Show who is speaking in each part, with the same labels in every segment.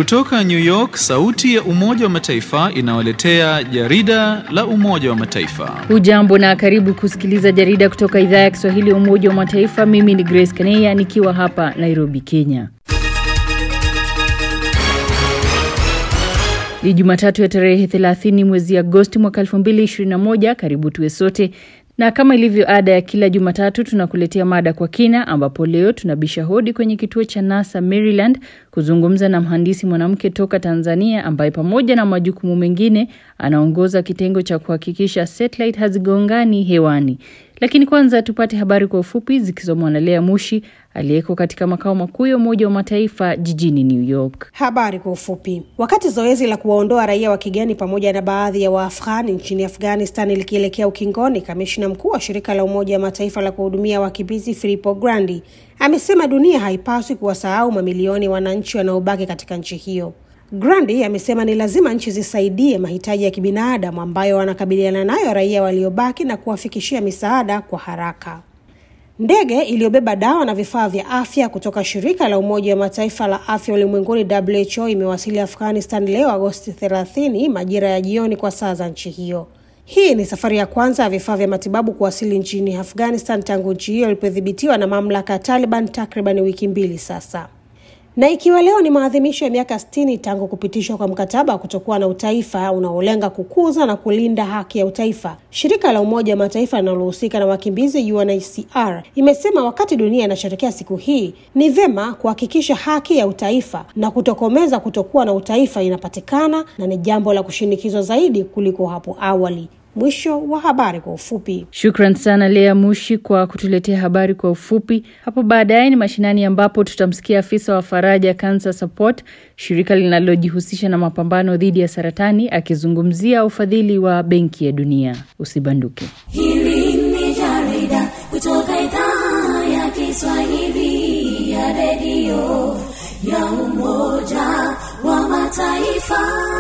Speaker 1: Kutoka New York, sauti ya Umoja wa Mataifa inawaletea jarida la Umoja wa Mataifa.
Speaker 2: Hujambo na karibu kusikiliza jarida kutoka idhaa ya Kiswahili ya Umoja wa Mataifa. Mimi ni Grace Kaneya nikiwa hapa Nairobi, Kenya. Ni Jumatatu ya tarehe 30 mwezi Agosti mwaka 2021. Karibu tuwe sote na kama ilivyo ada ya kila Jumatatu tunakuletea mada kwa kina, ambapo leo tunabisha hodi kwenye kituo cha NASA Maryland kuzungumza na mhandisi mwanamke toka Tanzania ambaye pamoja na majukumu mengine anaongoza kitengo cha kuhakikisha satellite hazigongani hewani. Lakini kwanza tupate habari kwa ufupi zikisomwa na Lea Mushi aliyeko katika makao makuu ya Umoja wa Mataifa jijini New York.
Speaker 3: Habari kwa ufupi. Wakati zoezi la kuwaondoa raia wa kigeni pamoja na baadhi ya Waafghani nchini Afghanistan likielekea ukingoni, kamishna mkuu wa shirika la Umoja wa Mataifa la kuhudumia wakimbizi Filippo Grandi amesema dunia haipaswi kuwasahau mamilioni wananchi wanaobaki katika nchi hiyo. Grandi amesema ni lazima nchi zisaidie mahitaji ya kibinadamu ambayo wanakabiliana nayo raia waliobaki na kuwafikishia misaada kwa haraka. Ndege iliyobeba dawa na vifaa vya afya kutoka shirika la Umoja wa Mataifa la afya ulimwenguni WHO imewasili Afghanistan leo Agosti 30 majira ya jioni kwa saa za nchi hiyo. Hii ni safari ya kwanza ya vifaa vya matibabu kuwasili nchini Afghanistan tangu nchi hiyo ilipodhibitiwa na mamlaka ya Taliban takriban wiki mbili sasa. Na ikiwa leo ni maadhimisho ya miaka 60 tangu kupitishwa kwa mkataba wa kutokuwa na utaifa unaolenga kukuza na kulinda haki ya utaifa, shirika la Umoja wa Mataifa linalohusika na wakimbizi UNHCR imesema wakati dunia inasherehekea siku hii, ni vyema kuhakikisha haki ya utaifa na kutokomeza kutokuwa na utaifa inapatikana na ni jambo la kushinikizwa zaidi kuliko hapo awali. Mwisho wa habari kwa ufupi.
Speaker 2: Shukran sana Lea Mushi kwa kutuletea habari kwa ufupi. Hapo baadaye ni mashinani, ambapo tutamsikia afisa wa Faraja Cancer Support, shirika linalojihusisha na mapambano dhidi ya saratani, akizungumzia ufadhili wa Benki ya Dunia. Usibanduke.
Speaker 4: Hili ni jarida kutoka idhaa ya Kiswahili ya redio ya Umoja wa Mataifa.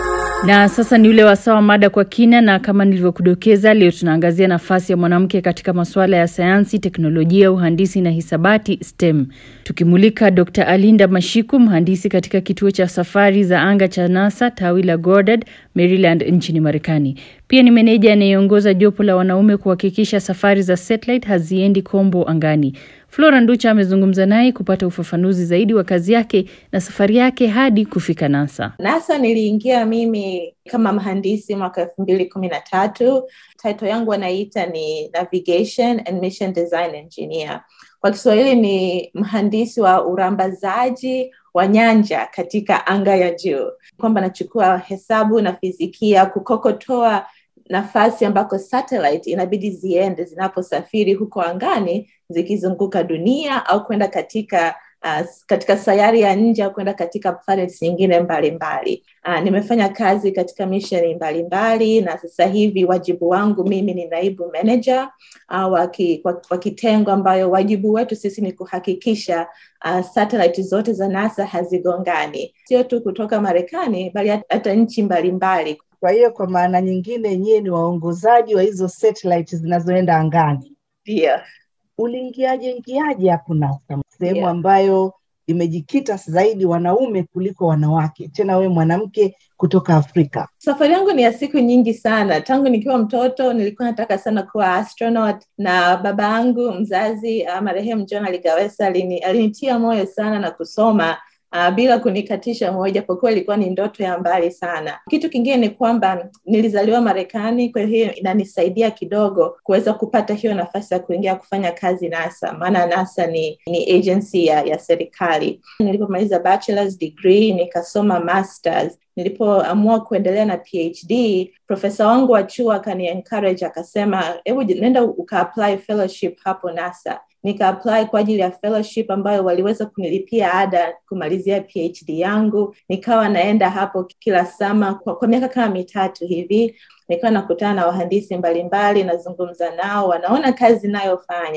Speaker 2: Na sasa ni ule wasaa wa mada kwa kina, na kama nilivyokudokeza, leo tunaangazia nafasi ya mwanamke katika masuala ya sayansi, teknolojia, uhandisi na hisabati STEM, tukimulika Dr. Alinda Mashiku, mhandisi katika kituo cha safari za anga cha NASA tawi la Goddard, Maryland nchini Marekani. Pia ni meneja anayeongoza jopo la wanaume kuhakikisha safari za satellite haziendi kombo angani. Flora Nducha amezungumza naye kupata ufafanuzi zaidi wa kazi yake na safari yake hadi kufika NASA.
Speaker 5: NASA niliingia mimi kama mhandisi mwaka elfu mbili kumi na tatu. Title yangu wanaita ni Navigation and Mission Design Engineer. Kwa Kiswahili ni mhandisi wa urambazaji wa nyanja katika anga ya juu, kwamba nachukua hesabu na fizikia kukokotoa nafasi ambako satellite inabidi ziende zinaposafiri huko angani zikizunguka dunia au kwenda katika uh, katika sayari ya nje au kwenda katika planets nyingine mbalimbali. Uh, nimefanya kazi katika misheni mbalimbali na sasa hivi wajibu wangu mimi ni naibu manager uh, wa kitengo ambayo wajibu wetu sisi ni kuhakikisha uh, satellite zote za NASA hazigongani, sio tu kutoka Marekani bali hata nchi mbalimbali.
Speaker 6: Kwa hiyo kwa maana nyingine, nyie ni waongozaji wa hizo satellite zinazoenda angani.
Speaker 5: Ndio.
Speaker 6: Uliingiaje ingiaje hapo NASA, sehemu
Speaker 5: Yeah.
Speaker 6: ambayo imejikita zaidi wanaume kuliko wanawake, tena wewe mwanamke kutoka Afrika?
Speaker 5: Safari yangu ni ya siku nyingi sana. Tangu nikiwa mtoto nilikuwa nataka sana kuwa astronaut, na baba yangu mzazi uh, marehemu John Aligawesa alini, alinitia moyo sana na kusoma uh, bila kunikatisha moyo, japokuwa ilikuwa ni ndoto ya mbali sana. Kitu kingine ni kwamba nilizaliwa Marekani, kwa hiyo inanisaidia kidogo kuweza kupata hiyo nafasi ya kuingia kufanya kazi NASA, maana NASA ni, ni agency ya, ya serikali. Nilipomaliza bachelor's degree nikasoma masters nilipoamua kuendelea na PhD, profesa wangu wa chuo akani encourage akasema, hebu nenda uka apply fellowship hapo NASA. Nika apply kwa ajili ya fellowship ambayo waliweza kunilipia ada kumalizia PhD yangu. Nikawa naenda hapo kila sama kwa, kwa miaka kama mitatu hivi nikawa nakutana na wahandisi mbalimbali, nazungumza nao, wanaona kazi inayofanya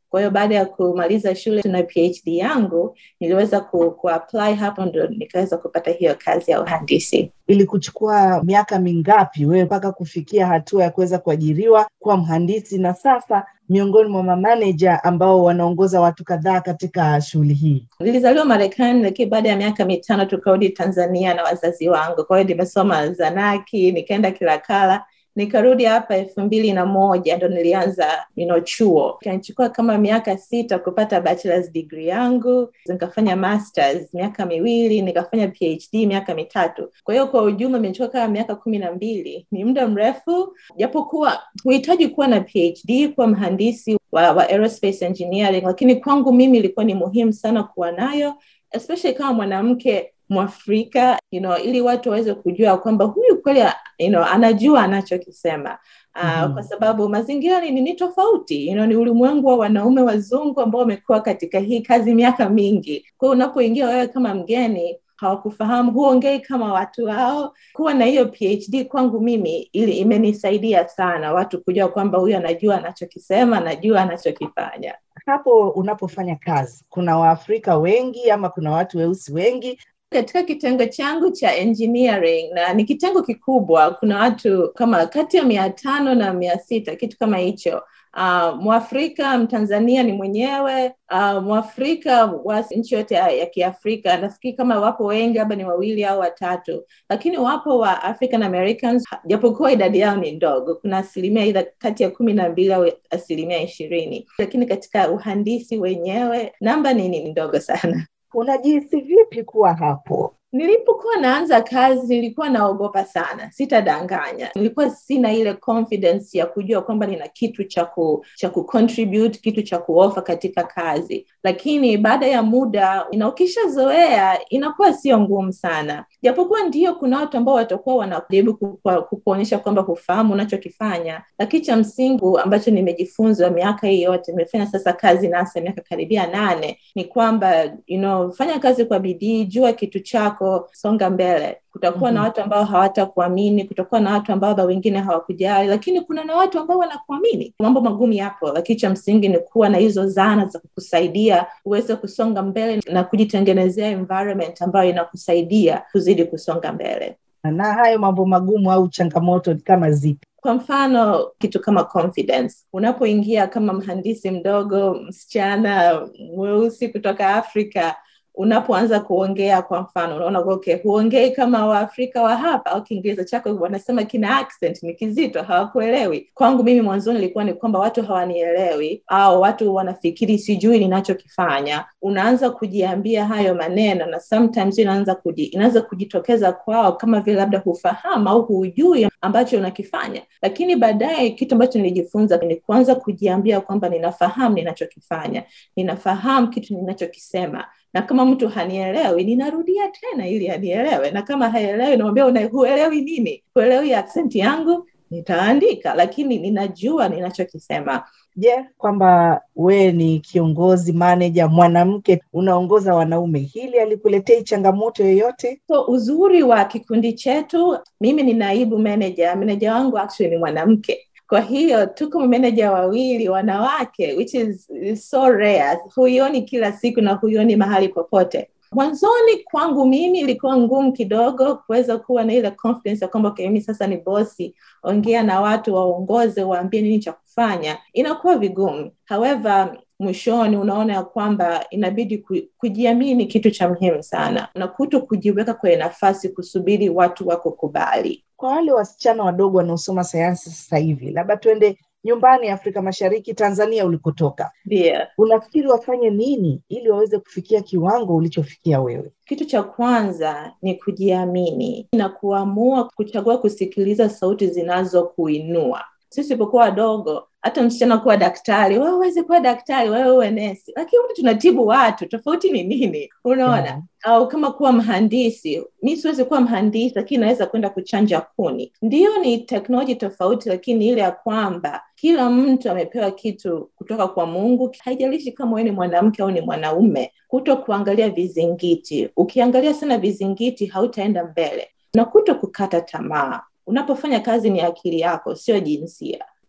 Speaker 5: Kwa hiyo baada ya kumaliza shule na PhD yangu niliweza ku, kuapply hapo, ndo nikaweza kupata hiyo kazi ya uhandisi.
Speaker 6: Ilikuchukua miaka mingapi wewe mpaka kufikia hatua ya kuweza kuajiriwa kuwa mhandisi na sasa miongoni mwa mamaneja ambao wanaongoza watu kadhaa katika shughuli hii?
Speaker 5: Nilizaliwa Marekani, lakini baada ya miaka mitano tukarudi Tanzania na wazazi wangu. Kwa hiyo nimesoma Zanaki, nikaenda Kilakala nikarudi hapa elfu mbili na moja ndo nilianza you know, chuo ikanichukua kama miaka sita kupata bachelor's degree yangu nikafanya masters miaka miwili nikafanya phd miaka mitatu kwa hiyo kwa ujumla imechukua kama miaka kumi na mbili ni muda mrefu japokuwa huhitaji kuwa na phd kuwa mhandisi wa, wa aerospace engineering lakini kwangu mimi ilikuwa ni muhimu sana kuwa nayo especially kama mwanamke mwafrika you know, ili watu waweze kujua kwamba huyu kweli you know, anajua anachokisema uh, mm-hmm. kwa sababu mazingira ni, ni tofauti you know, ni ulimwengu wa wanaume wazungu ambao wamekuwa katika hii kazi miaka mingi kwa hiyo unapoingia wewe kama mgeni hawakufahamu huongei kama watu wao kuwa na hiyo phd kwangu mimi ili imenisaidia sana watu kujua kwamba huyu anajua anachokisema anajua anachokifanya
Speaker 6: hapo unapofanya kazi kuna waafrika wengi ama kuna watu weusi wengi
Speaker 5: katika kitengo changu cha engineering na ni kitengo kikubwa kuna watu kama kati ya mia tano na mia sita kitu kama hicho uh, mwafrika mtanzania ni mwenyewe uh, mwafrika wa nchi yote ya, ya kiafrika nafikiri kama wapo wengi labda ni wawili au watatu lakini wapo wa african americans japokuwa idadi yao ni ndogo kuna asilimia idha kati ya kumi na mbili au asilimia ishirini lakini katika uhandisi wenyewe namba ni ni ndogo sana
Speaker 6: unajihisi vipi kuwa hapo
Speaker 5: nilipokuwa naanza kazi nilikuwa naogopa sana sitadanganya nilikuwa sina ile confidence ya kujua kwamba nina kitu cha ku, cha kucontribute kitu cha kuofa katika kazi lakini baada ya muda na ukishazoea inakuwa sio ngumu sana japokuwa ndio kuna watu ambao watakuwa wanajaribu kukuonyesha kwamba hufahamu unachokifanya lakini cha msingi ambacho nimejifunza miaka hii yote nimefanya sasa kazi nasa miaka karibia nane ni kwamba you know, fanya kazi kwa bidii jua kitu chako songa mbele kutakuwa mm-hmm. na watu ambao hawatakuamini kutakuwa na watu ambao wengine hawakujali lakini kuna na watu ambao wanakuamini mambo magumu yapo lakini cha msingi ni kuwa na hizo zana za kukusaidia uweze kusonga mbele na kujitengenezea environment ambayo inakusaidia kuzidi kusonga mbele
Speaker 6: na hayo mambo magumu au changamoto kama zipi
Speaker 5: kwa mfano kitu kama confidence unapoingia kama mhandisi mdogo msichana mweusi kutoka afrika unapoanza kuongea kwa mfano unaona okay huongei kama waafrika wa hapa au kiingereza chako wanasema kina accent ni kizito hawakuelewi kwangu mimi mwanzoni ilikuwa ni kwamba watu hawanielewi au watu wanafikiri sijui ninachokifanya unaanza kujiambia hayo maneno na sometimes inaanza kuji, inaanza kujitokeza kwao kama vile labda hufahamu au hujui ambacho unakifanya lakini baadaye kitu ambacho nilijifunza ni kuanza kujiambia kwamba ninafahamu ninachokifanya ninafahamu kitu ninachokisema na kama mtu hanielewi ninarudia tena ili anielewe na kama haelewi namwambia huelewi nini huelewi aksenti yangu nitaandika lakini ninajua ninachokisema
Speaker 6: je yeah, kwamba wewe ni kiongozi manaja mwanamke unaongoza wanaume hili alikuletei changamoto yoyote
Speaker 5: so uzuri wa kikundi chetu mimi ni naibu meneja meneja wangu actually ni mwanamke kwa hiyo tuko mameneja wawili wanawake which is, is so rare huioni kila siku na huioni mahali popote mwanzoni kwangu mimi ilikuwa ngumu kidogo kuweza kuwa na ile confidence ya kwamba okay, mimi sasa ni bosi ongea na watu waongoze waambie nini cha kufanya inakuwa vigumu however mwishoni unaona ya kwamba inabidi kujiamini kitu cha muhimu sana na kuto kujiweka kwenye nafasi kusubiri watu wakukubali
Speaker 6: kwa wale wasichana wadogo wanaosoma sayansi sasa hivi labda tuende nyumbani afrika mashariki tanzania ulikotoka
Speaker 5: yeah.
Speaker 6: unafikiri wafanye nini ili waweze kufikia kiwango ulichofikia wewe
Speaker 5: kitu cha kwanza ni kujiamini na kuamua kuchagua kusikiliza sauti zinazokuinua sisi tulipokuwa wadogo hata msichana kuwa daktari wewe uweze kuwa daktari wewe uwe nesi lakini wote tunatibu watu tofauti ni nini unaona yeah. au kama kuwa mhandisi mi siwezi kuwa mhandisi lakini naweza kwenda kuchanja kuni ndiyo ni teknoloji tofauti lakini ile ya kwamba kila mtu amepewa kitu kutoka kwa mungu haijalishi kama wewe ni mwanamke au ni mwanaume kuto kuangalia vizingiti ukiangalia sana vizingiti hautaenda mbele na kuto kukata tamaa unapofanya kazi ni akili yako sio jinsia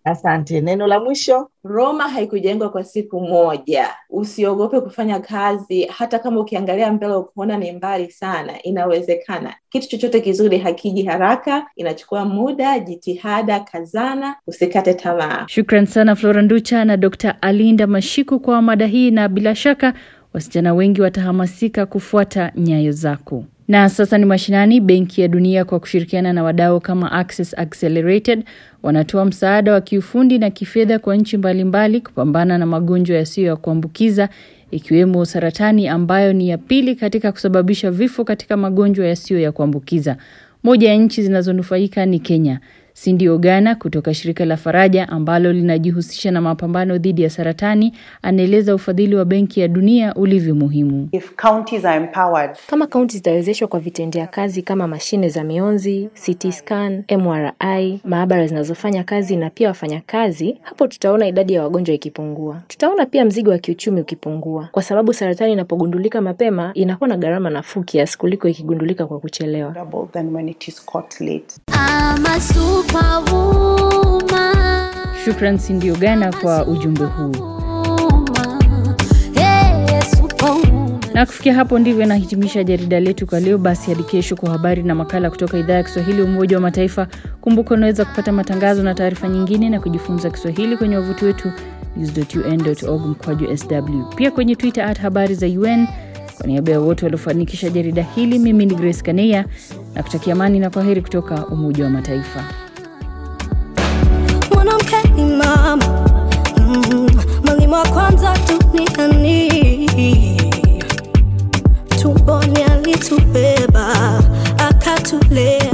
Speaker 6: Asante. Neno la mwisho?
Speaker 5: Roma haikujengwa kwa siku moja. Usiogope kufanya kazi, hata kama ukiangalia mbele ukuona ni mbali sana, inawezekana. Kitu chochote kizuri hakiji haraka, inachukua muda, jitihada, kazana, usikate tamaa.
Speaker 2: Shukran sana Flora Nducha na Dr. Alinda Mashiku kwa mada hii, na bila shaka wasichana wengi watahamasika kufuata nyayo zako. Na sasa ni mashinani. Benki ya Dunia kwa kushirikiana na wadau kama Access Accelerated wanatoa msaada wa kiufundi na kifedha kwa nchi mbalimbali kupambana na magonjwa yasiyo ya kuambukiza ikiwemo saratani ambayo ni ya pili katika kusababisha vifo katika magonjwa yasiyo ya kuambukiza. Moja ya nchi zinazonufaika ni Kenya. Cindy Ogana kutoka shirika la Faraja ambalo linajihusisha na mapambano dhidi ya saratani anaeleza ufadhili wa Benki ya Dunia ulivyo muhimu.
Speaker 7: If counties are empowered,
Speaker 8: Kama kaunti zitawezeshwa kwa vitendea kazi kama mashine za mionzi, CT scan, MRI, maabara zinazofanya kazi na pia wafanyakazi, hapo tutaona idadi ya wagonjwa ikipungua. Tutaona pia mzigo wa kiuchumi ukipungua, kwa sababu saratani inapogundulika mapema inakuwa na gharama nafuu kiasi kuliko ikigundulika kwa kuchelewa.
Speaker 7: double than when it is caught late.
Speaker 4: I'm a superwoman.
Speaker 2: Shukran Cindy Ogana kwa ujumbe huu.
Speaker 4: Hey, superwoman.
Speaker 2: Na kufikia hapo ndivyo nahitimisha jarida letu kwa leo. Basi hadi kesho kwa habari na makala kutoka idhaa ya Kiswahili ya Umoja wa Mataifa. Kumbuka unaweza kupata matangazo na taarifa nyingine na kujifunza Kiswahili kwenye wavuti wetu news.un.org mkwaju sw, pia kwenye Twitter at habari za UN. Kwa niaba ya wote waliofanikisha jarida hili, mimi ni Grace Kaneya na kutakia amani na kwaheri kutoka Umoja wa Mataifa.
Speaker 9: mwanamke ni mama mm, mwalimu wa kwanza duniani tumboni alitubeba akatulea